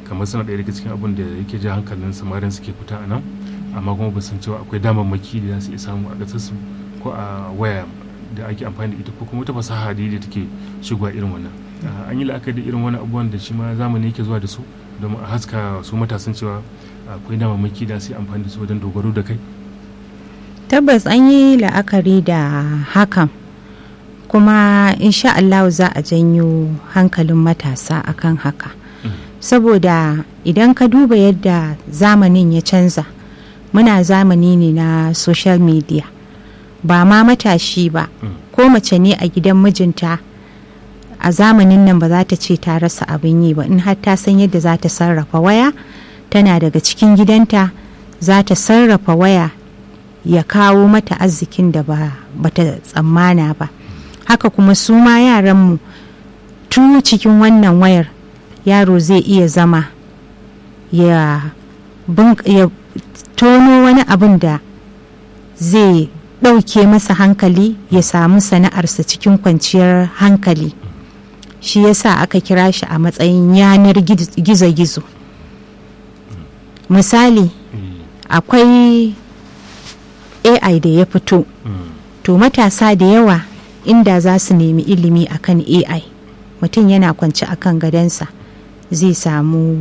kamar suna ɗaya daga cikin abin da yake ja hankalin samarin suke fita a nan amma kuma ba san cewa akwai damammaki da za su iya samu a ƙasarsu ko a waya da ake amfani da ita ko kuma wata fasaha da da take shigowa irin wannan an yi la'akari da irin wani abubuwan da shi ma zamani yake zuwa da su domin a haska su matasan cewa akwai damammaki da su yi amfani da su wajen dogaro da kai tabbas an yi la'akari da hakan kuma insha Allah za a janyo hankalin matasa akan haka saboda idan ka duba yadda zamanin ya canza muna zamani ne na social media ba ma matashi ba ko mace ne a gidan mijinta a zamanin nan ba za ta ce ta rasa abin yi ba in har ta san yadda za ta sarrafa waya tana daga cikin gidanta za ta sarrafa waya ya kawo mata arzikin da ba ta tsammana ba haka kuma su ma yaranmu tun cikin wannan wayar yaro zai iya zama ya, ya tono wani abin da zai ɗauke masa hankali ya samu sana'arsa cikin kwanciyar hankali shi yasa aka kira shi a matsayin yanar gizo-gizo misali akwai ai da ya fito to matasa da yawa inda za su nemi ilimi akan ai mutum yana kwanci akan gadansa zai samu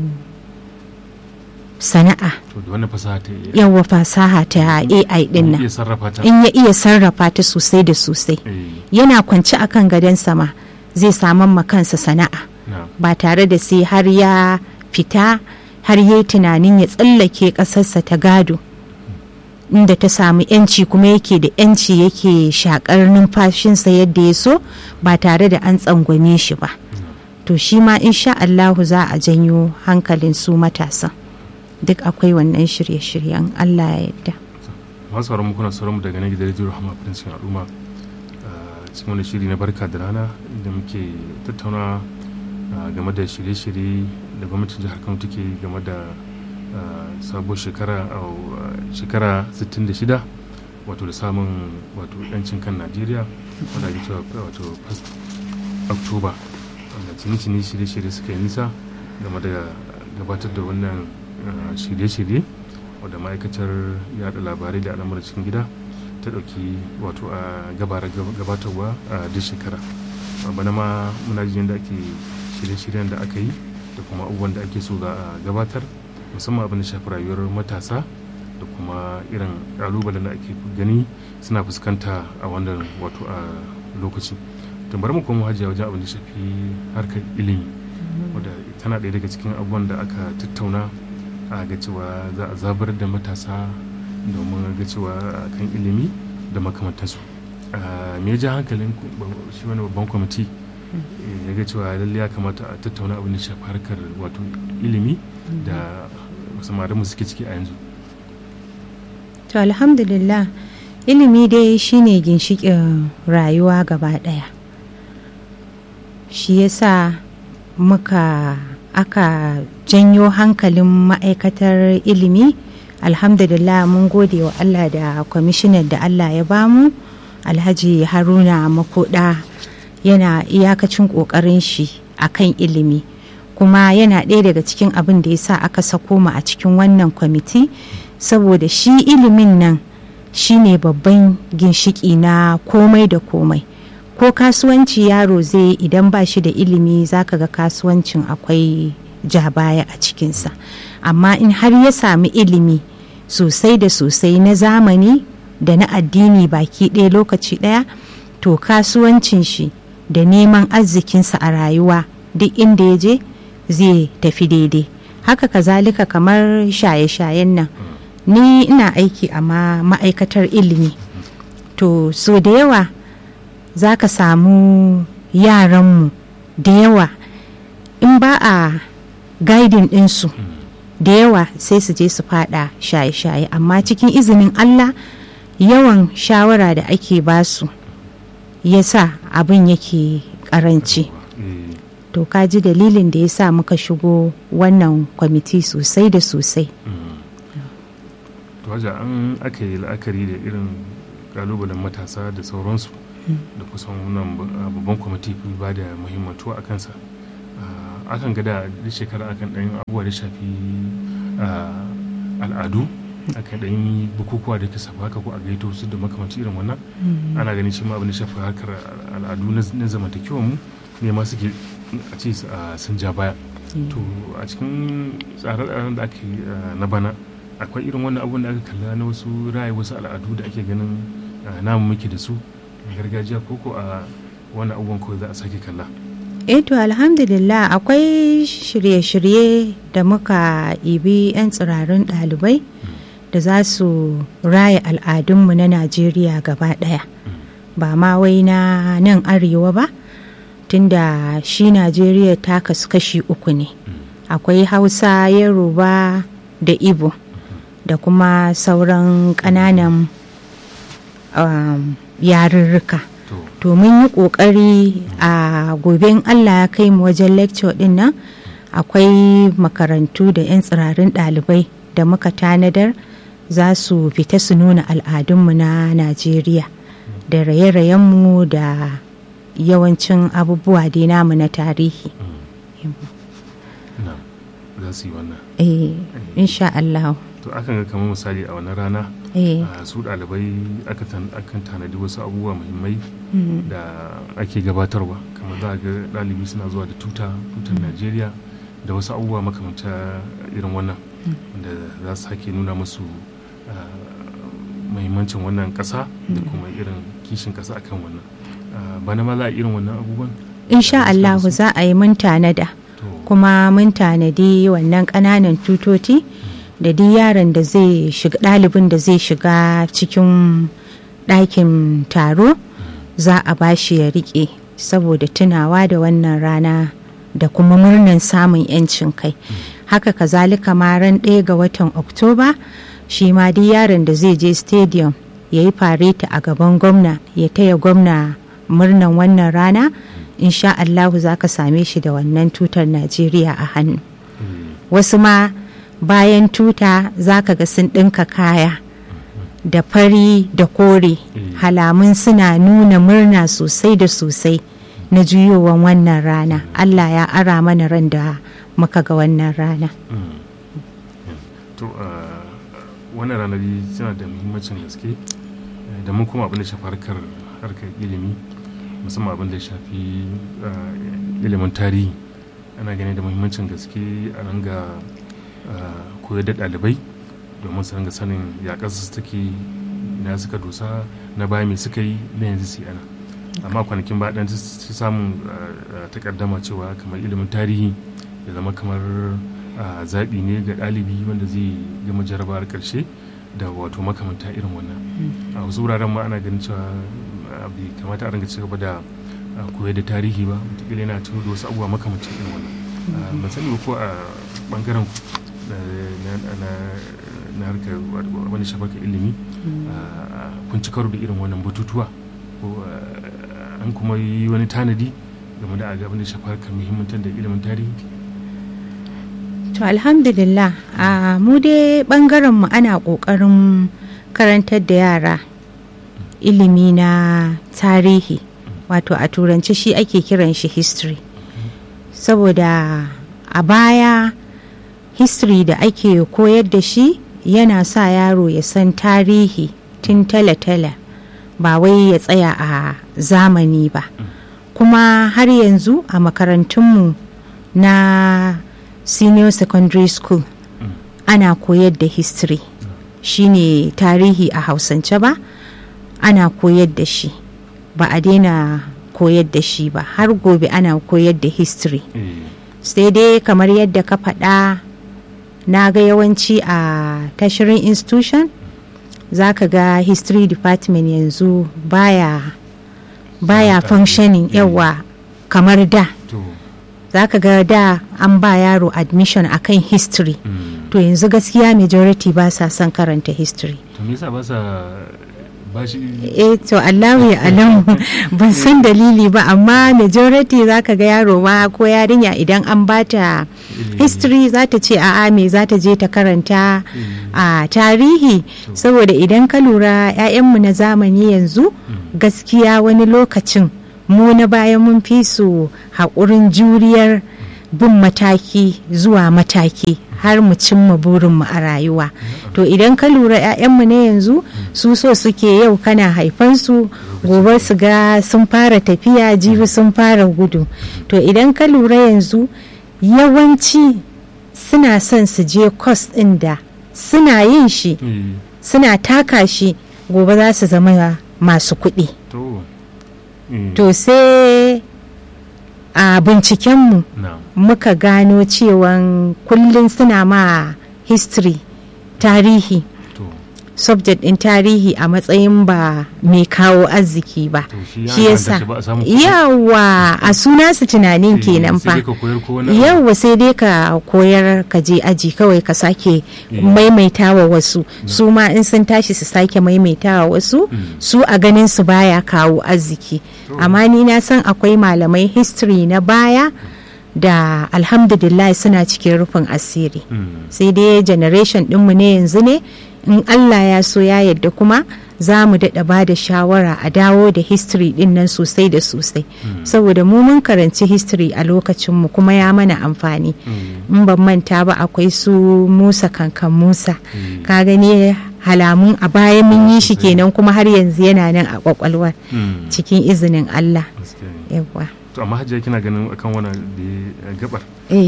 sana'a yawa fasaha ta ai din nan in ya iya sarrafa ta sosai da sosai yana kwanci akan gadansa ma zai saman kansa sana'a ba tare da sai har ya fita har yi tunanin ya tsallake ƙasarsa ta gado inda ta samu yanci kuma yake da yanci yake shakar numfashinsa yadda ya so ba tare da an tsangwame shi ba to shi ma insha Allahu za a janyo hankalin su matasan duk akwai wannan shirye-shiryen Allah ya yarda masu sauran kuna sauran mu daga nan gidan rediyo rahama prince al'umma cikin wani shiri na barka da rana da muke tattauna game da shirye-shirye da gwamnatin jihar kano take game da sabuwar shekara shekara 66 wato da samun wato yancin kan najeriya wadda ake cewa wato 1 oktoba wanda cini-cini shirye-shirye suka yi nisa game da gabatar da wannan shirye-shirye wadda ma'aikatar yada labarai da al'amuran cikin gida ta ɗauki wato a gabatarwa a duk shekara bana ma muna jin da ake shirye-shiryen da aka yi da kuma abubuwan da ake so za a gabatar musamman abin da shafi rayuwar matasa da kuma irin kalubalen da ake gani suna fuskanta a wannan wato a lokaci tun bari mu kuma hajiya wajen abin da shafi harkar ilimi wadda tana ɗaya daga cikin abubuwan da aka tattauna a ga cewa za a zabar da matasa domin ga cewa kan ilimi da makamantansu me ya ja hankalin shi wani babban kwamiti ya ga cewa lalle ya kamata a tattauna abin da shafi harkar wato ilimi da samarin mu suke ciki a yanzu to alhamdulillah ilimi dai shine ginshikin rayuwa gaba daya shi yasa muka aka janyo hankalin ma'aikatar ilimi alhamdulillah mun gode wa allah da kwamishinan da allah ya bamu alhaji haruna makoda yana iyakacin ƙoƙarin shi a kan ilimi kuma yana ɗaya daga cikin abin da ya sa aka sako mu a cikin wannan kwamiti saboda shi ilimin nan shine babban ginshiki na komai da komai ko kasuwanci yaro zai idan ba shi da ilimi zaka ga kasuwancin akwai ja baya a cikinsa amma in har ya sami ilimi sosai da sosai na zamani da na addini baki ɗaya lokaci ɗaya to kasuwancin shi da neman arzikinsa a rayuwa duk inda ya je zai tafi daidai haka kazalika kamar shaye-shayen nan ni ina aiki a ma'aikatar ilimi to so da yawa za ka samu yaranmu da yawa in ba a gaidin ɗinsu da yawa sai su je su fada shaye-shaye amma cikin izinin allah yawan shawara da ake basu ya sa abin yake karanci to ka ji dalilin da ya sa muka shigo wannan kwamiti sosai da sosai to haja an aka yi la'akari da irin kalubalen matasa da sauransu da kusan wannan babban kwamiti ba da muhimmatu a kansa akan gada da shekara akan ɗan abubuwa da shafi al'adu akan ɗan yi bukukuwa da ke safa haka ko a gaito su da makamanci irin wannan ana ganin shi ma abin da shafi harkar al'adu na zamantakewa mu ne ma suke a ce sun ja baya to a cikin tsare-tsaren da ake na bana akwai irin wannan abun da aka kalla na wasu raye wasu al'adu da ake ganin namu muke da su gargajiya ko ko a wannan abubuwan kawai za a sake kalla eh to alhamdulillah akwai shirye-shirye da muka ibi 'yan tsirarin ɗalibai da za su raya al'adunmu na najeriya gaba ɗaya ba ma wai na nan arewa ba tunda shi najeriya ta kasu kashi uku ne akwai hausa yoruba da ibo da kuma sauran ƙananan um, yarurruka to mun yi ƙoƙari a gobe in allah ya kai mu wajen lecture din nan akwai makarantu da 'yan tsirarin ɗalibai da muka tanadar za su fita su nuna al'adunmu na najeriya da raye-rayenmu da yawancin abubuwa dai namu na tarihi za su yi wannan eh insha Allah to akan ga kamar misali a wannan rana su ɗalibai akan tanadi wasu abubuwa muhimmai da ake gabatarwa kamar za a ga ɗalibi suna zuwa da tuta tutar najeriya da wasu abubuwa makamanta irin wannan da za su sake nuna musu muhimmancin wannan ƙasa da kuma irin kishin ƙasa akan wannan bana ma za a irin wannan abubuwan insha Allah za a yi mun tanada kuma mun tanadi wannan ƙananan tutoti da duk yaron da zai shiga ɗalibin da zai shiga cikin ɗakin taro za a bashi ya riƙe saboda tunawa da wannan rana da kuma murnan samun 'yancin kai haka kazalika ma ran ɗaya ga watan oktoba shi ma duk yaron da zai je stadium ya yi fareta a gaban gwamna ya taya gwamna murnan wannan rana insha Allahu za ka same shi da wannan tutar Najeriya a hannu. Wasu ma bayan tuta za ka ga sun ɗinka kaya da fari da kore halamun suna nuna murna sosai da sosai na juyowan wannan rana. Allah ya ara mana ran da muka ga wannan rana. To, wannan ranar tana da muhimmancin gaske da mun kuma abin da shafi harkar ilimi. musamman abin da ya shafi ilimin tarihi ana gani da muhimmancin gaske a ranga koyar da ɗalibai domin su ranga sanin ya ƙasa su take na suka dosa na baya mai suka yi na yanzu su ana amma kwanakin ba ɗan su samun takaddama cewa kamar ilimin tarihi ya zama kamar zaɓi ne ga ɗalibi wanda zai gama jarabawar ƙarshe da wato makamanta irin wannan a wasu wuraren ma ana ganin cewa bai kamata a ringa ci gaba da koyar da tarihi ba wataƙila yana tuno da wasu abubuwa makamancin irin wannan ban sani ba ko a bangaren na harkar wani shafaka ilimi kun ci karo da irin wannan batutuwa ko an kuma yi wani tanadi game da abin da shafa harkar muhimmantar da ilimin tarihi to alhamdulillah a mu dai bangaren mu ana kokarin karantar da yara ilimi na tarihi wato a turanci shi ake kiran shi history saboda a baya history da ake koyar da shi yana sa yaro ya san tarihi tun tale-tale ba wai ya tsaya a zamani ba kuma har yanzu a makarantunmu na senior secondary school ana koyar da history shine tarihi a hausance ba ana koyar da shi ba a daina koyar da shi ba har gobe ana koyar da history sai dai kamar yadda ka faɗa na ga yawanci a tashirin institution za ka ga history department yanzu baya baya functioning yawa kamar da za ka ga da an ba yaro admission akan history to yanzu gaskiya majority ba sa son karanta history to me yasa ba sa eh to Allahu ya alamu ban san dalili ba amma majority zaka ga yaro ma ko yarinya idan an bata history za ta ce a'a me za ta je ta karanta a tarihi saboda idan ka lura 'ya'yanmu na zamani yanzu gaskiya wani lokacin mu na bayan mun fi su haƙurin juriyar bin mataki zuwa mataki har mu cimma burinmu a rayuwa to idan ka lura 'ya'yanmu na yanzu su so suke yau kana haifansu gobe su ga sun fara tafiya jibi sun fara gudu to idan ka lura yanzu yawanci suna son su je kwas ɗin da suna yin shi suna taka shi gobe za su zama masu kuɗi to sai a bincikenmu muka gano cewan kullum suna ma history tarihi subject din tarihi a matsayin ba mai kawo arziki ba shi yasa yawa a suna su tunanin kenan fa yawa sai dai ka koyar ka je aji kawai ka sake maimaitawa wasu su ma in sun tashi su sake maimaitawa wasu su a ganin su baya kawo arziki amma ni na san akwai malamai history na baya da alhamdulillah suna cikin rufin asiri sai dai generation dinmu ne yanzu ne in Allah ya so ya yadda kuma za mu daɗa ba da shawara a dawo da history ɗin nan sosai da sosai saboda mu mun karanci history a lokacinmu kuma ya mana amfani in ban manta ba akwai su musa kankan musa ka gani halamun a baya mun yi shi kenan kuma har yanzu yana nan a kwakwalwar cikin izinin Allah yawa to amma hajiya kina ganin akan wani da gabar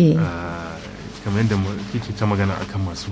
kamar yadda kike ta magana akan masu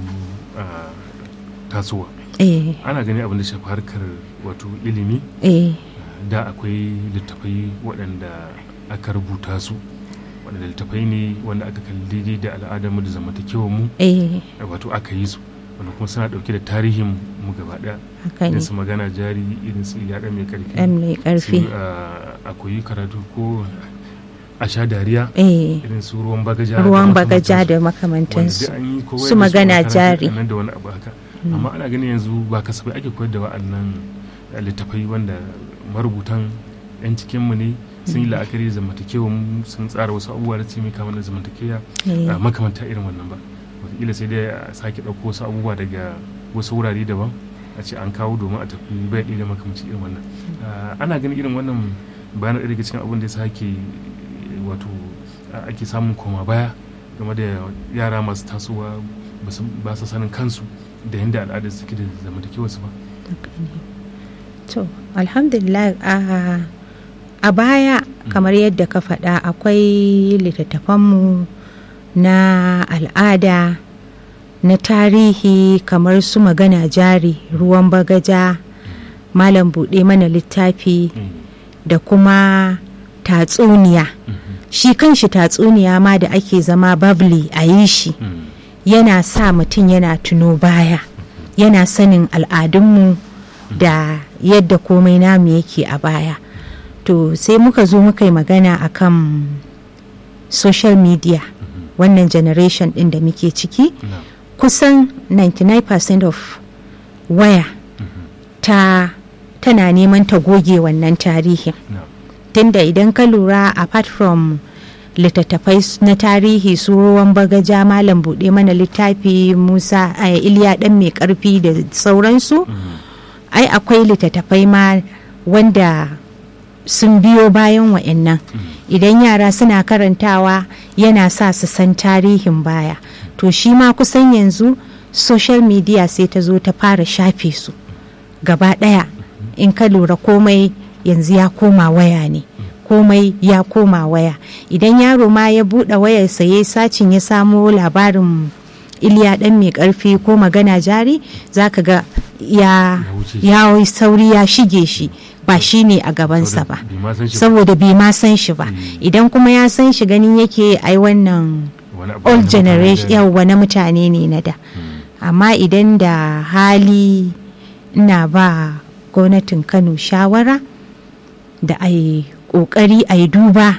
tasowa ana gani abin da shafi harkar wato ilimi da akwai littafai waɗanda aka rubuta su waɗanda littafai ne wanda aka kalli da al'adarmu da zamantakewar mu wato aka yi su wanda kuma suna ɗauke da tarihin mu gaba ɗaya irin su magana jari irin su yaɗa mai ƙarfi akwai karatu ko a sha dariya irin su ruwan bagaja ruwan bagaja da makamantansu su magana jari da wani abu haka amma ana ganin yanzu ba kasafai ake koyar da wa'annan littafai wanda marubutan 'yan cikinmu ne sun yi la'akari zamantakewa sun tsara wasu abubuwa da mai kama da zamantakewa makamanta irin wannan ba wataƙila sai dai a sake ɗauko wasu abubuwa daga wasu wurare daban a ce an kawo domin a tafi bai ɗaya da makamanci irin wannan ana ganin irin wannan bayan ɗaya daga cikin abin da ya sake wato ake samun koma baya game da yara masu tasowa ba su sanin kansu da yadda al'adar suke da zamantakewa su ba to alhamdulillah a baya kamar yadda ka faɗa akwai littattafanmu na al'ada na tarihi kamar su magana jari ruwan bagaja malam buɗe mana littafi da kuma tatsuniya shi kanshi tatsuniya ma da ake zama babli a yi shi yana sa mutum yana tuno baya yana sanin al'adunmu da yadda komai namu yake a baya to sai muka zo muka yi magana akan social media wannan generation din da muke ciki kusan 99% of waya ta tana neman ta goge wannan tarihin tunda idan ka lura apart from littattafai na tarihi su ruwan bagaja malam buɗe mana littafi musa iliya ɗan mai ƙarfi da sauransu ai akwai littattafai ma wanda sun biyo bayan wa'annan idan yara suna karantawa yana sa su san tarihin baya to shi ma kusan yanzu social media sai ta zo ta fara shafe su gaba ɗaya in ka lura komai yanzu ya koma waya ne komai ya koma waya idan yaro ma ya buɗe wayarsa ya sacin ya samo labarin iliya ɗan mai ƙarfi ko magana jari za ka ga ya sauri ya shige shi ba shi ne a gabansa ba saboda bai ma san shi ba idan kuma ya san shi ganin yake ai wannan old generation yawwa na mutane ne na da amma idan da hali ina ba gwamnatin kano shawara da a yi kokari a yi duba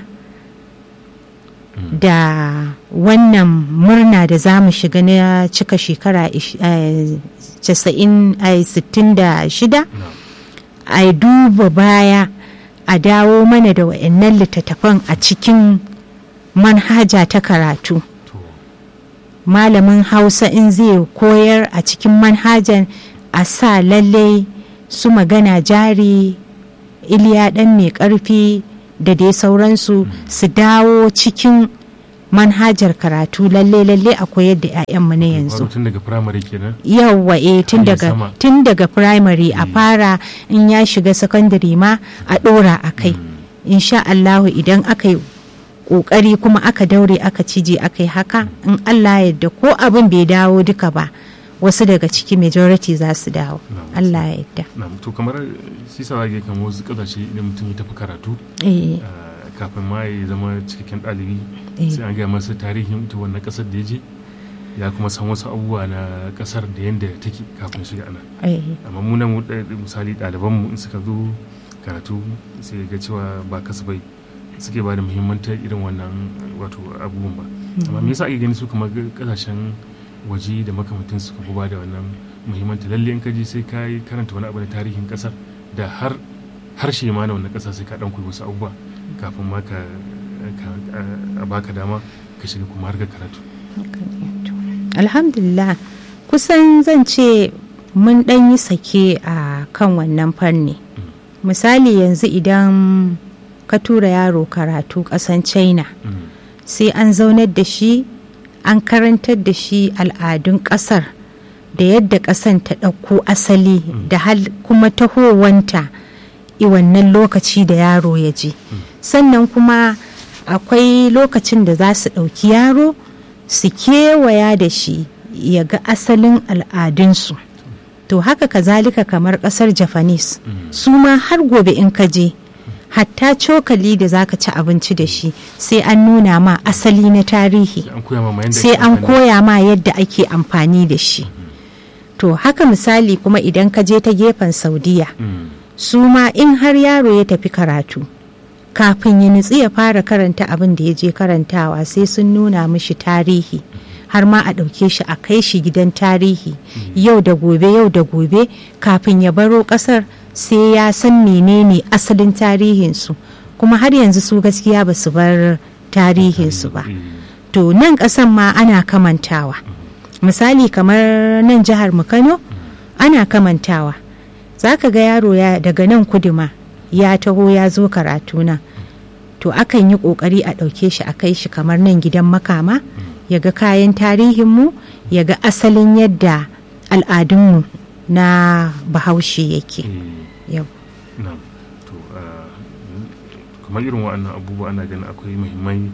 da wannan murna da za mu shiga na cika shekara 66 a yi duba baya a dawo mana da wa'annan littattafan a cikin manhaja ta karatu malamin hausa in zai koyar a cikin manhajan a sa lallai su magana jari iliya ɗan mai ƙarfi da dai sauransu su dawo cikin manhajar karatu lalle lalle a koyar da 'ya'yanmu na yanzu Wato tun daga firamare kenan yawwa eh tun Hanyar daga sama. tun daga primary a fara in ya shiga secondary ma a dora a kai insha Allahu idan aka yi kokari kuma aka daure aka cije aka yi haka in Allah yadda ko abin bai dawo duka ba wasu daga ciki majority za su dawo Na'am. Allah ya yadda na to kamar shi sa zage kamar wasu kasashe idan mutum ya tafi karatu eh ah, kafin ma ya zama cikakken ɗalibi Eh. sai an gaya masa tarihin ita wannan ƙasar da ya je ya kuma san wasu abubuwa na ƙasar da yadda take kafin shiga ana eh amma mu nan mu ɗaya- misali ɗalibanmu in suka zo karatu sai ga cewa ba kasafai suke ba da muhimmantar irin wannan wato abubuwan ba amma me yasa ake gani su kamar kasashen waje da makamantan suka fi ba da wannan muhimmanta lalle in ka je sai ka yi karanta wani abu na tarihin kasar da har harshe ma na wannan kasa sai ka dan koyi wasu abubuwa kafin ma ka ka- a baka dama ka shiga kuma har ka karatu alhamdulillah kusan zan ce mun ɗan yi sake a kan wannan fanni misali yanzu idan ka tura yaro karatu ƙasan china Mm. sai an zaunar da shi an karantar da shi al'adun ƙasar da yadda ƙasan ta ɗauko asali da hal kuma tahowanta i wannan lokaci da yaro ya je sannan kuma akwai lokacin da za su ɗauki yaro su kewaya da shi ya ga asalin al'adunsu to haka kazalika kamar ƙasar japanese su ma har gobe in ka je hatta cokali da zaka ci abinci da shi sai an nuna ma asali na tarihi sai an koya ma yadda sai ake an amfani- koya ma yadda ake amfani da shi to haka misali kuma idan ka je ta gefen saudiya Mm. su ma in har yaro ya tafi karatu kafin ya nutsi ya fara karanta abin da ya je karantawa sai sun nuna mishi tarihi har ma a ɗauke shi a kai shi gidan tarihi yau da gobe yau da gobe kafin ya baro ƙasar sai ya san menene asalin tarihinsu kuma har yanzu su gaskiya ba su bar tarihinsu ba Eh. to nan ƙasan ma ana kamantawa misali kamar nan jihar mu kano ana kamantawa za ka ga yaro ya daga nan kuduma ya taho ya zo karatu nan to akan yi ƙoƙari a ɗauke shi a kai shi kamar nan gidan makama ya ga kayan tarihinmu ya ga asalin yadda al'adunmu na bahaushe yake Eh. yau Na'am. to ah, kamar irin waɗannan abubuwa ana ganin akwai muhimmai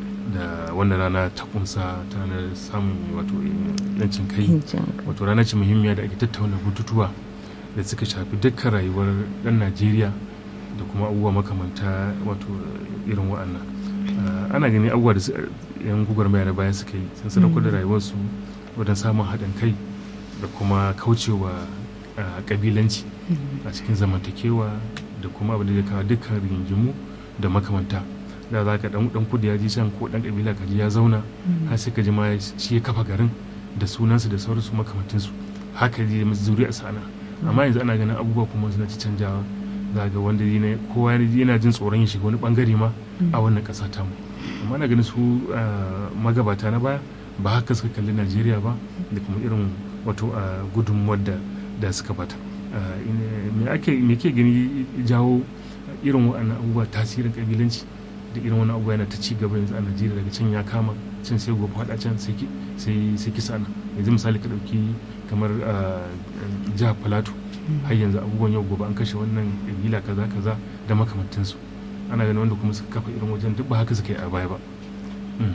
da wannan rana ta kunsa ta ranar samun wato yancin kai wato rana ce muhimmiya da ake tattauna bututuwa da suka shafi dukkan rayuwar ɗan najeriya da kuma abubuwa makamanta wato irin waɗannan Ah, ana gani abubuwa da su- yan gwagwarmaya na baya suka yi sun sadaukar da rayuwarsu wajen samun haɗin kai da kuma kaucewa ah, ƙabilanci a cikin zamantakewa da kuma abin da zai kawo dukkan rigingimu da makamanta da za ka dan dan kudu ya ji can ko dan kabila kaji ya zauna har sai ka ji ma shi ya kafa garin da sunansu da sauransu makamantinsu haka ji zuri'a sana amma yanzu ana ganin abubuwa kuma suna ci canjawa za ga wanda yana kowa yana jin tsoron ya shiga wani bangare ma a wannan kasa ta mu amma na ganin su ah, magabata na baya ba haka suka kalli Najeriya ba da kuma irin wato ah, gudunmuwar da da suka bata Ah, ina- me ake me ke gani jawo irin waɗannan abubuwa tasirin kabilanci da irin wani abubuwa yana ta ci gaba yanzu a Najeriya daga can ya kama can sai gobe faɗa can sai ki- sai sai kisa nan yanzu misali ka ɗauki kamar ah, jihar Plateau har yanzu abubuwan yau gobe an kashe wannan kabila kaza kaza da makamantansu ana ganin wanda kuma suka kafa irin wajen duk ba haka suka yi a baya ba Mm.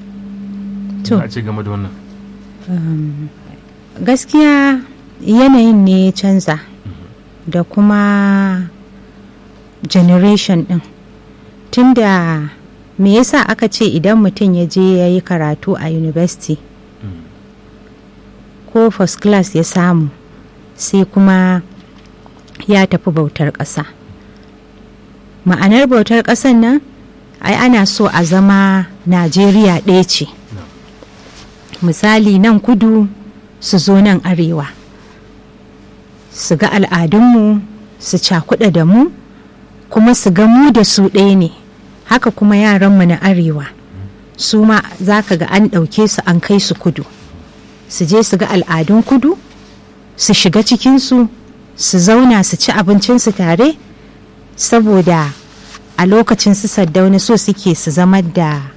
To. Me a ce game da wannan Um, gaskiya yanayin ne ya canza da kuma generation din tunda me yasa aka ce idan mutum ya je ya yi karatu a university Mm. ko first class ya samu sai kuma ya tafi bautar ƙasa ma'anar bautar ƙasan nan ai ana so a zama najeriya ɗaya ce Na'am. misali nan kudu su zo nan arewa su ga al'adunmu su cakuɗa da mu kuma su ga mu da su ɗaya ne haka kuma yaranmu na arewa su ma za ka ga an ɗauke su an kai su kudu su je su ga al'adun kudu su shiga cikinsu su zauna su ci abincinsu tare saboda a lokacin su saddauna so suke su zama da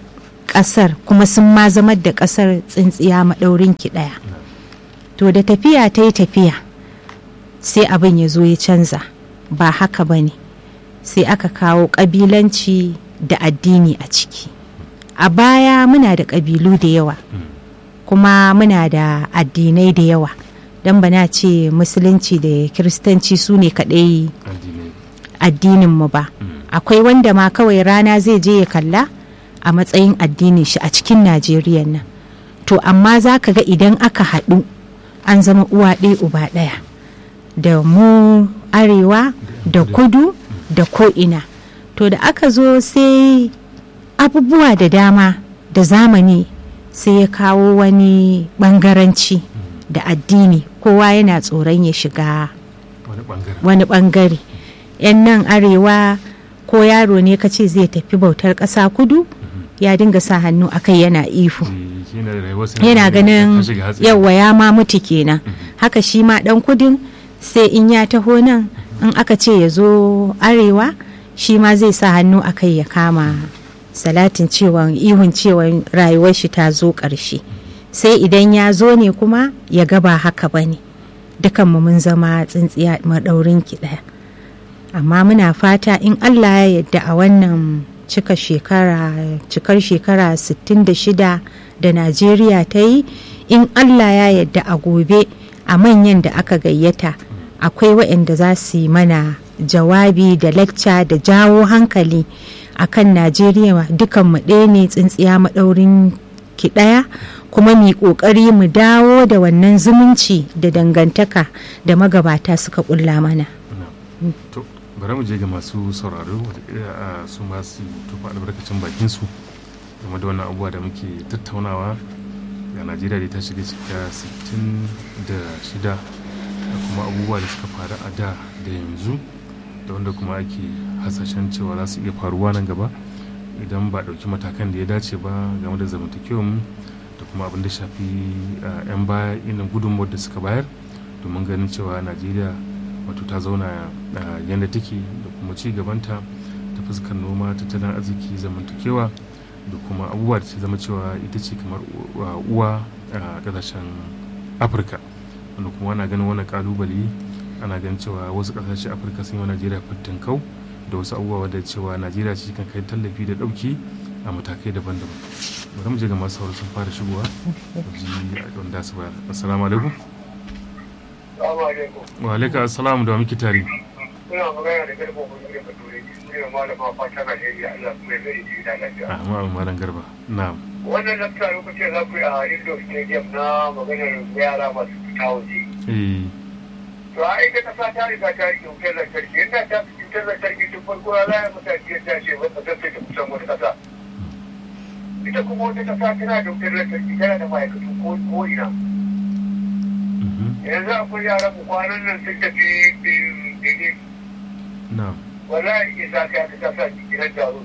ƙasar kuma sun ma zama da ƙasar tsintsiya maɗaurin ki ɗaya to da tafiya ta yi tafiya sai abin ya zo ya canza ba haka ba ne sai aka kawo ƙabilanci da addini a ciki a baya muna da ƙabilu da yawa kuma muna da addinai da yawa don bana ce musulunci da kiristanci su ne kaɗai addininmu ba akwai wanda ma kawai rana zai je ya kalla a matsayin addinin shi a cikin najeriya nan to amma za ka ga idan aka haɗu an zama uwa ɗaya uba ɗaya da mu arewa da kudu da ko'ina to da aka zo sai abubuwa da dama da zamani sai ya kawo wani ɓangaranci da addini kowa yana tsoron ya shiga wani ɓangare 'yan nan arewa ko yaro ne ka ce zai tafi bautar ƙasa kudu ya dinga sa hannu a kai yana ihu yana ganin yawa ya ma mutu kenan haka shi ma dan kudin sai in ya taho nan in aka ce ya zo arewa shi ma zai sa hannu a kai ya kama salatin cewa ihun cewa rayuwar shi ta zo ƙarshe sai idan ya zo ne kuma ya gaba haka ba ne dukanmu mun zama tsintsiya maɗaurin ki ɗaya amma muna fata in allah ya yadda a wannan cika shekara cikar shekara 66 da najeriya ta yi in allah ya yadda a gobe a manyan da aka gayyata akwai waɗanda za su yi mana jawabi da lacca da jawo hankali akan najeriya dukanmu ɗaya ne tsintsiya maɗaurin ki ɗaya kuma mu ƙoƙari mu dawo da wannan zumunci da dangantaka da magabata suka ƙulla mana bari mu je ga masu sauraro a su masu tufa albarkacin bakinsu game da wannan abubuwa da muke tattaunawa ga najeriya da ta shiga cika 66 da kuma abubuwa da suka faru a da da yanzu da wanda kuma ake hasashen cewa za su iya faruwa nan gaba idan ba ɗauki matakan da ya dace ba game da zamantakewar mu da kuma abin da shafi 'yan baya irin gudunmuwar da suka bayar domin ganin cewa najeriya wato ta zauna yadda take da kuma ci gabanta ta fuskar noma tattalin arziki zamantakewa da kuma abubuwa da ta zama cewa ita ce kamar uwa a kasashen afirka wanda kuma ana ganin wani kalubale ana ganin cewa wasu kasashen afirka sun yi wa najeriya kau da wasu abubuwa da cewa najeriya ce kan kai tallafi da dauki a matakai daban-daban bari mu je ga masu sauri sun fara shigowa ji wanda su bayar assalamu alaikum wa alaika assalamu da muke tare kuna magana da garba ko ne ka tore ne malama fata na Najeriya Allah kuma ya zai ji da lafiya ah ma malam garba na'am wannan lakta lokacin za ku yi a Indo Stadium na maganar yara masu fita waje eh to a ita kasa ta riga ta rike wutar lantarki inda ta fi wutar lantarki tun farko ya zaya mutane ya tashi wata ta sai ta kusan wata kasa ita kuma wata kasa tana da wutar lantarki tana da ma'aikatu ko ina yanzu akwai yaran mu kwanan nan sun tafi benin na'am wallahi ke sa ka ta sa gidan taro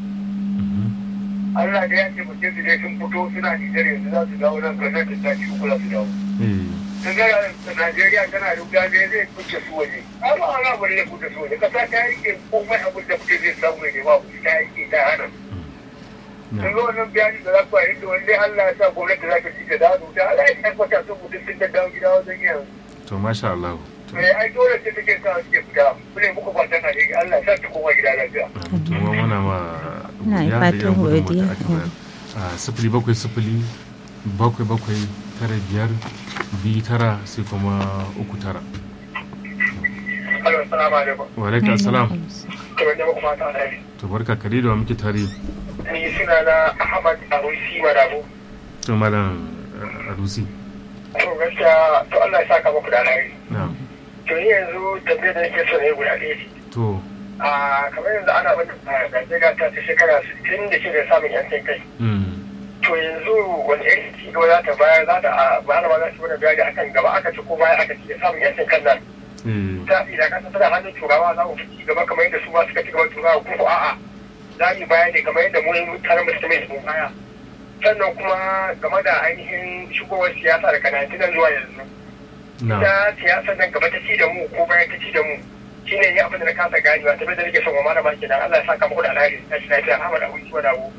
Allah da ya ce mutum su dai sun fito suna nijar yanzu za su dawo nan ganin da sati uku za su dawo eh sun ga Najeriya tana da wuta ne zai fice su waje amma ana bari ya fice su waje kasa ta yi komai abin da mutum zai samu ne ba ta yi ta hana sun ga wannan bayani da za ku yi da wanda Allah ya sa gwamnati za ta ci ta dawo da Allah ya tabbata sun mutum sun ta dawo gida wajen yanzu to masha Allah to eh ai dole sai take sa suke fita mune muku fatan na ne Allah ya sa ta koma gida lafiya to mu muna ma Na yi godiya da fatan irin gudunmawar da godiya. aka bayar. a sifili bakwai sifili bakwai bakwai tara biyar biyu tara sai kuma uku tara Allah assalamu alaikum wa alaikum assalam kamar da muku fata na ne to barka kare da wa muke tare ni suna na Ahmad Arusi Madabo to malam eh, arusi to gaskiya to Allah ya saka muku da alheri na'am to ni yanzu tambayar da nake so ne guda ɗaya ce to a kamar yanzu ana mata Najeriya ta ta shekara 60 da shida samun yancin kai mm, to yanzu wani irin ci gaba za ta bayar za ta a bayar ma za ta wani bayani akan gaba aka ci ko baya aka ci samun yancin kan nan eh, ta idan kasa tana hannun turawa za mu fi ci gaba kamar yadda su ma suka ci gaba turawa ko ko a'a za mu yi bayani kamar yadda mu mutanen mu suka mai su baya sannan kuma game da ainihin shigowar siyasa daga Najeriya zuwa yanzu na'am ita siyasar nan gaba ta ci da mu ko baya ta ci da mu shine ya abin da na kasa ganewa ta da nake son wa malama kenan Allah ya saka muku da alheri ta shi lafiya Ahmad Abu Ciwa Dawo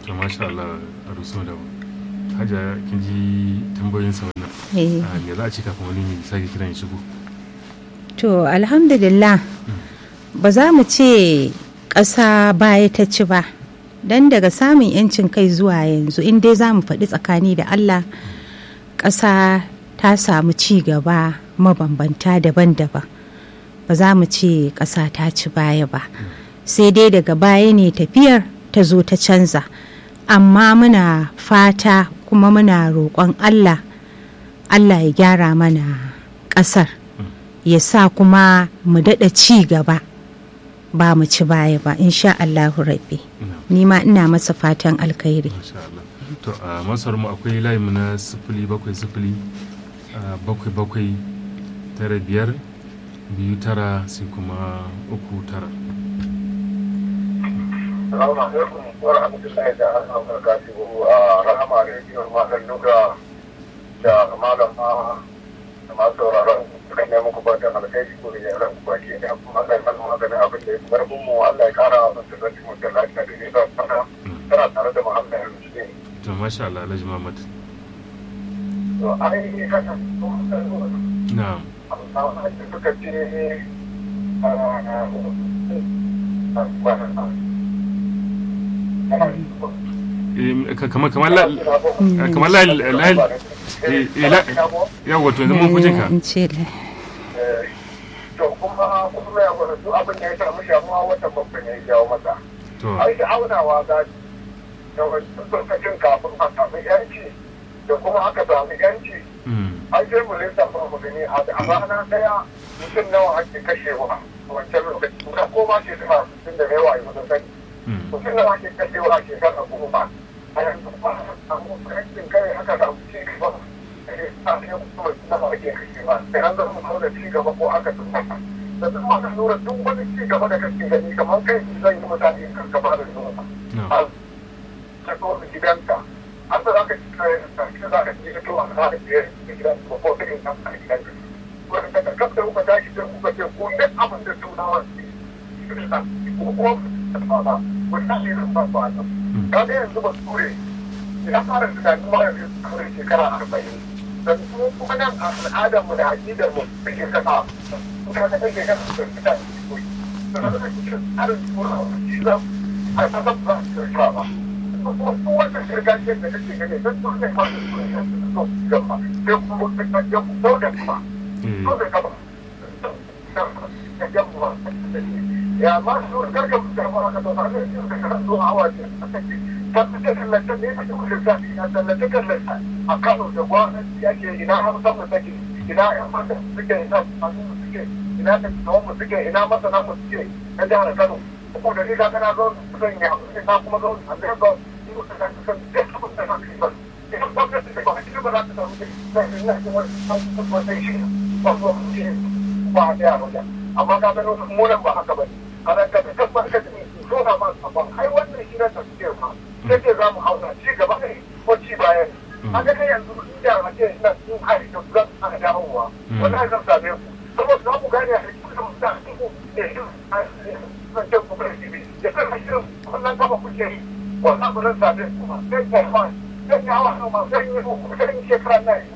to masha Allah a rusu da hajja kin ji tambayoyin sa wannan Eh. Ah, me za a ce kafin wani ya sake kiran ya shigo To alhamdulillah ba za mu ce ƙasa baya ta ci ba don daga samun 'yancin kai zuwa yanzu in dai za mu faɗi tsakani da Allah ƙasa ta samu ci gaba mabambanta daban-daban ba za mu ce ƙasa ta ci baya ba sai dai daga baya ne tafiyar ta zo ta canza amma muna fata kuma muna roƙon Allah Allah ya gyara mana ƙasar ya sa kuma mu daɗa ci gaba ba mu ci baya ba insha Allahu rabbi ni ma ina masa fatan alkhairi masha Allah to a masar mu akwai layin mu na sifili bakwai sifili ah, bakwai bakwai tara biyar biyu tara sai kuma uku tara Salamu alaikum wa rahmatullahi ta'ala wa barakatuhu a rahama rediyon malam Nuga da malam ma da masu sauraron suka nemi ku fatan alkhairi ko da yaran ku baki da kuma Allah ya mana maganin abin da ya fi karfin mu Allah ya kara wa masu zanci mu da lafiya da nisa sana tana tare da Muhammad Al-Muslim. to masha Allah Alhaji Muhammad To ai haka kuma na'am amma da suka ce Eh, ka- kamar kamar la kamar la la eh, eh, la yawa to yanzu mun kujin ka in ce la- to kuma kuma ya gwada duk abin da ya samu shamuwa wata babban ya jawo masa to ai da aunawa ga da wancan lokacin kafin a samu yanci da kuma aka samu yanci mm, an sai mu lissafa mu gani a a rana daya mutum nawa ake kashewa a wancan lokaci ka koma shekara sittin da yawa yanzu sani mm, mutum nawa ake kashewa a shekara goma a yanzu ba a samu yankin kai aka samu ci gaba a yanzu kuma nawa ake kashewa sai an zama kawo da ci gaba ko aka tsaka da duk aka lura duk wani ci gaba da kake gani kamar kai zan yi mutane kan gaba da zuwa na'am ka zo da gidanka an da za ka ci kayan ka ci za ka ci ka to a za ka ci da gidan ko ko ta ina a gidanka wanda daga kan da kuka tashi sai kuka ce ko duk abin da tunawa ce ko ko ta ba wannan ne zan ba ba nan ka ga yanzu ba ture ya fara tunanin ma yanzu kawai shekara arba'in da kuma kuma nan a al'adar mu da aƙidar mu take kasa ka ga take kasa da fita koyi da na cikin tsarin turawa shi zan a kasar ba su ba wannan gargajiyar da kake gani don su ne masu suna so gaba sai kuma ya fito da kuma eh, so da gaba ya ma su karka da ma ka to ne su da kan zuwa hawa ce ta fice kallata ne a cikin zafi na tallata kallata a Kano da gwamnati yake ina hamsan mu take ina yan mata suke ina masu suke ina da tsawon mu suke ina masana mu suke na jihar Kano ko da ni ka kana zo zan ya na kuma zo a da zo ni ko ka san da kuma da ka ba idan gwamnati da ba ba za ta samu da ina da wani wani shi ba ko shi ba da ya amma ka ga mu nan ba haka ba kana ka ka ba ka so na ma ba ai wannan shi na tafsir ma sai ce za mu hauna ci gaba ne ko ci baya ne haka kai yanzu inda a ce ina sun hari da zan ana dawowa wannan zan same ku saboda za ku gane a cikin mutane ku da shi zan ce ku bai shi da kan hashirin wannan gaba kuke yi wannan ba zan same ku ba sai ka ma sai ka hawa ma sai yi ku sai yi shekara na yi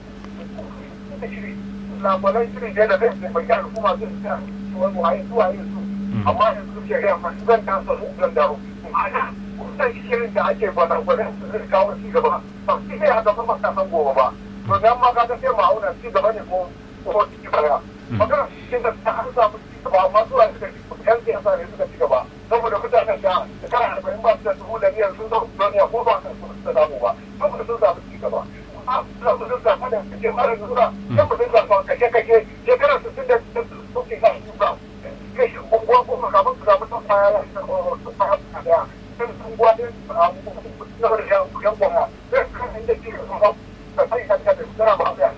da shiri labarai shiri da da zai bai ga al'umma zai ta wani waye zuwa yin su amma yanzu ke ga masu zan kasa su zan dawo ma'ana kusan shirin da ake bana gwanin su zai kawo ci gaba ba su ne a gaba masa san gobe ba to dan ma kaga sai ma'auna ci gaba ne ko ko ci baya magana shi da ta an samu ci gaba amma zuwa suka ci yan siyasa ne suka ci gaba saboda mutanen da shekara arba'in ba su da dubu da niyyar sun zo duniya ko ba su da samu ba saboda sun samu ci gaba sun zafa da kake mara nura yan mutum zafa kake kake shekarar su sun da suke sa su ba kai unguwa ko makaman su zafi ta faya su faya su daya sun unguwa ne na da yan gwamna sai kan inda ke da sai ka da tsara ba ya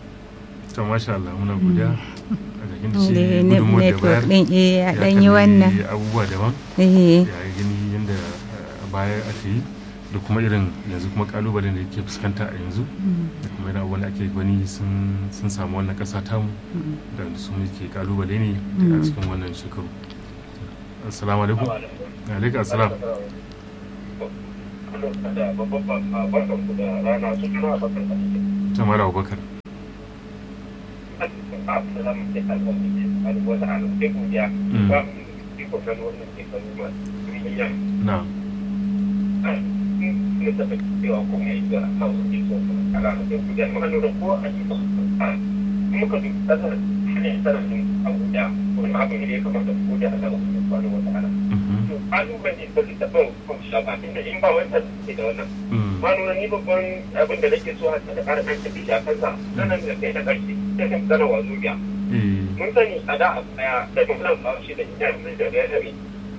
to masha Allah muna godiya a cikin da shi Ne- gudunmuwar da network bayar din eh ya dan yi kalli wannan abubuwa daban eh ya gani yadda a baya aka yi da kuma irin yanzu kuma kalubalen da ke fuskanta a yanzu da kuma irin abubuwan da ake gani sun sun samu wannan kasa tamu da su muke kalubale ne a cikin wannan shekaru assalamu alaikum alaikum assalam da babban barkan ku da rana su kuma bakar da ke. Tamar Abubakar. da za mu ce alwata wata alwata godiya ba mu yi kokarin wannan shekaru ba miliyan Na. ne taɓa cewa kuma ya yi da hausa ke so a ranar godiya ma lura ko a yi ba muka duk kasar hanyar sarrafin abuja wani abu ne da ya kamata ku godiya Allah su kwano wata ala. To kalubale ba su taɓa kwamsha ba inda in ba wanda ke da wannan. Ma nuna ni babban abin da nake so a da ƙara ɗan tafi a kansa sanan da kai na ƙarshe ta kan gana wa zubiya. Mun sani a da a baya da mutum ba shi da ina mun da ya rabe.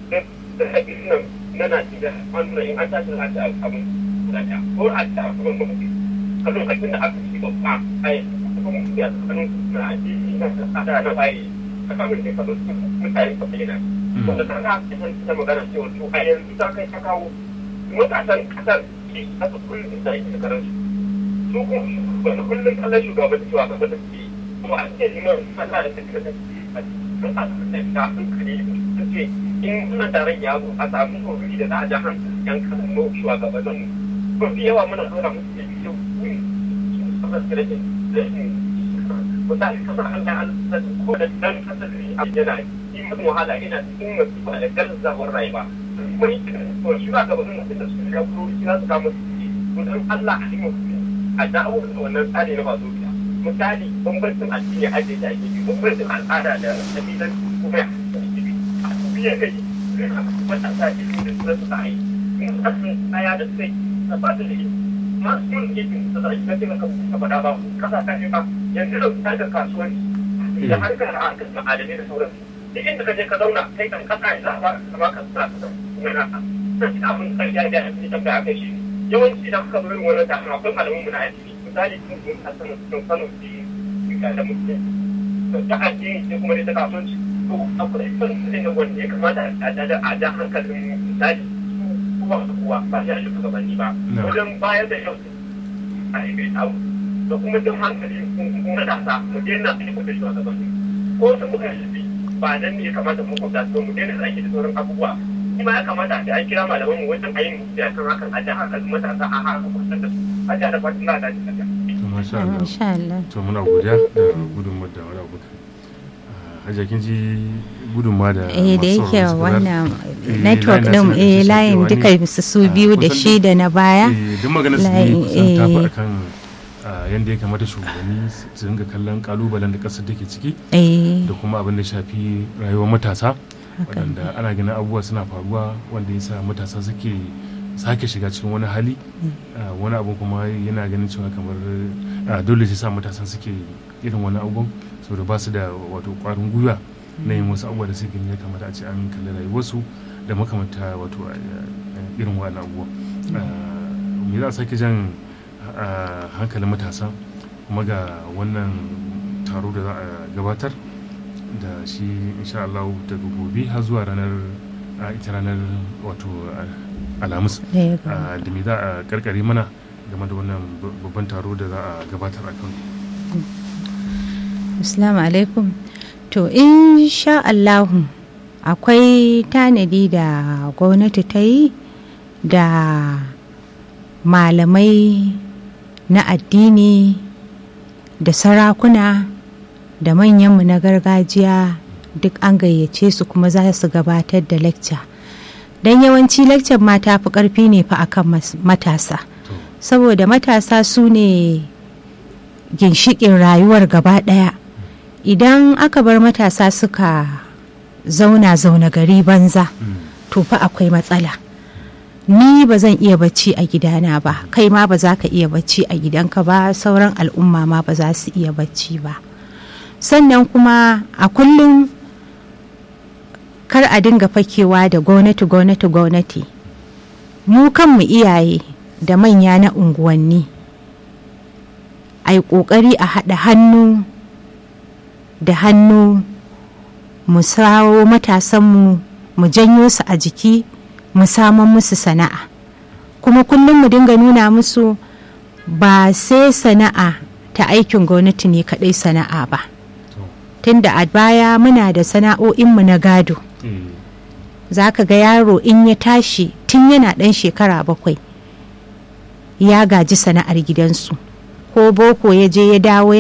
Da haƙi nan na Najeriya an nuna in an tashi a ta abin da ta ko a ta abin da muke. A lokacin da aka ci babba a yi kuma ya tsakanin na addini na tsada na bayi. A kamar da ka zo mutane ka bayyana. Wanda ta ga ta magana cewa to a yanzu ta kai ta kawo matasan kasar shi aka kullum da yake karansu su kuma wanda kullum kallon shugaban cewa gaba da ke kuma an ce liman Allah da take da a cikin kasar da ta sun kare ta ce in suna taron ya zo a samu kokari da za a ja hankali yan kasar mu shugabannin mu ko fi yawa muna dora musu da biyu kuri su kasar da rashin rashin misali kasar Allah an ko da dan kasar da a yana yi mutum wahala ina cikin masifa da garzawar rayuwa kuma yi to shi ba ga bazan da su ya kuro shi za su kama su don Allah a cikin a dawo da wannan tsari na masu biya misali bambancin addini a da ake yi bambancin al'ada da kabilan kuma ya a biya kai matasa ke da su da su ta yi in asin kaya da sai na ba da shi masu yin gidin da za a yi na taimaka ka faɗa ba kasa ta ba yanzu da ta ga kasuwanci da harkar harkar ma'adanai da sauransu duk inda ka je ka zauna kai kan kasa ya za a ba ka sa ka kuma na ka sai abin karshe da ya fi tambaya kai shi yawanci da kuka zo wannan taron akwai malamin mu na addini misali sun sun hasan sun sanu su ga da mutum to ta addini sai kuma dai ta kasuwanci to akwai sun sai na wanda ya kamata a da a da hankalin misali kuma kuwa ba ya shi gabanni ba wajen bayar da yau a yi bai tawo da kuma jin hankali kuma da sa mu daina aiki da shi a gabanni ko su muka shi ba nan ne ya kamata mu kwanta su mu daina aiki da sauran abubuwa kuma ya kamata a an kira malaman mu wajen ayin da kan hakan a da hakan matasa a haka kusan da su a da fatan na da shi Masha Allah. To muna godiya da gudunmawar da wani abu. Hajiya kin ji gudunmawa da eh da yake wannan network din eh layin duka su biyu da shi da na baya duk magana su ne kusan tafi akan yadda ya kamata shugabanni su dinga kallon kalubalen da kasar take ciki da kuma abin da shafi rayuwar matasa waɗanda ana ganin abubuwa suna faruwa wanda ya sa matasa suke sake shiga cikin wani hali wani abu kuma yana ganin cewa kamar dole sai sa matasan suke irin wani abubuwan saboda ba su da wato kwarin gwiwa na yin wasu abubuwa da suke ya kamata a ce an kalli rayuwarsu da makamanta wato irin wani abubuwa me za a sake jan hankalin matasa kuma ga wannan taro da za a gabatar da shi insha Allah daga gobe har zuwa ranar ita ranar wato alhamis da me za a karkare mana game da wannan babban taro da za a gabatar a kan Assalamu alaikum to insha Allahu akwai tanadi da gwamnati ta yi da malamai na addini da sarakuna da manyanmu na gargajiya duk an gayyace su kuma za su gabatar da lecture don yawanci lecture ma ta fi karfi ne fa akan matasa saboda matasa su ne ginshikin rayuwar gaba daya idan aka bar matasa suka zauna zauna gari banza to fa akwai matsala ni ba zan iya bacci a gidana ba kai ma ba za ka iya bacci a gidanka ba sauran al'umma ma ba za su iya bacci ba sannan kuma a kullum kar a dinga fakewa da gwamnati gwamnati gwamnati mu kanmu iyaye da manya na unguwanni a yi ƙoƙari a haɗa hannu da hannu mu sawo matasanmu mu janyo su a jiki mu saman musu sana'a kuma kullum mu dinga nuna musu ba sai sana'a ta aikin gwamnati ne kaɗai sana'a ba tunda a baya muna da sana'o'inmu na gado za ka ga yaro in ya tashi tun yana ɗan shekara bakwai ya gaji sana'ar gidansu ko boko ya je ya dawo